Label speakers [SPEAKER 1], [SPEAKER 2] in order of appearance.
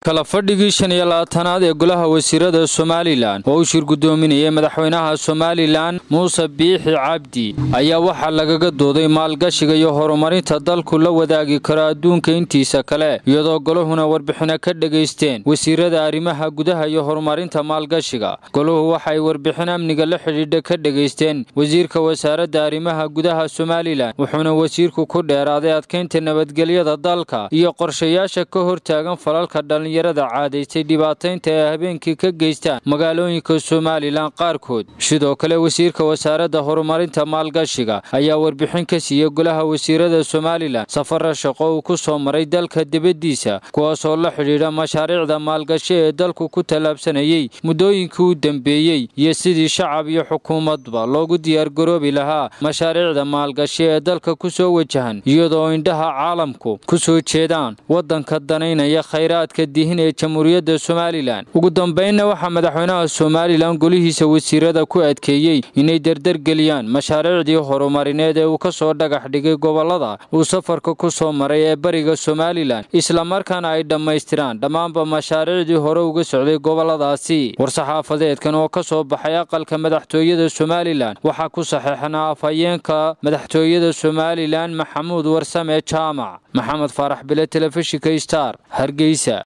[SPEAKER 1] kala fadhigii shan iyo labaatanaad ee golaha wasiirada somalilan oo uu shir guddoominayay madaxweynaha somalilan muuse biixi cabdi ayaa waxaa lagaga dooday maalgashiga iyo horumarinta dalku la wadaagi karo adduunka intiisa kale iyadoo golahuna warbixino ka dhegaysteen wasiirada arrimaha gudaha iyo horumarinta maalgashiga golahu waxaay warbixin amniga la xidhiidha ka dhegaysteen wasiirka wasaaradda arrimaha gudaha somalilan wuxuuna wasiirku ku dheeraaday adkaynta nabadgelyada dalka iyo qorshayaasha ka hortaagan falalka dhalin yarada caadaystay dhibaataynta ay habeenkii ka geystaan magaalooyinka somalilan qaarkood sidoo kale wasiirka wasaaradda horumarinta maalgashiga ayaa warbixin ka siiyey golaha wasiirada somalilan safara shaqo uu ku soo maray dalka dibaddiisa kuwaasoo la xidhiidha mashaariicda maalgashi ee dalku ku tallaabsanayey muddooyinkii u dambeeyey iyo sidii shacab iyo xukuumadba loogu diyaargaroobi lahaa mashaariicda maalgashi ee dalka ku soo wajahan iyadoo indhaha caalamku ku soo jeedaan waddanka danaynaya khayraadka dihin ee jamhuuriyadda somalilan ugu dambaynna waxaa madaxweynaha somalilan golihiisa wasiirada ku adkeeyey inay derdergeliyaan mashaariicdii horumarineed ee uu ka soo dhagax dhigay gobollada uu safarka ku soo maray ee bariga somalilan islamarkaana ay dhammaystiraan dhammaanba mashaariicdii hore uga socday gobolladaasi war-saxaafadeedkan oo ka soo baxay aqalka madaxtooyada somalilan waxaa ku saxeexnaa afhayeenka madaxtooyada somalilan maxamuud warsame jaamac maxamed faarax bile telefishinka star hargeysa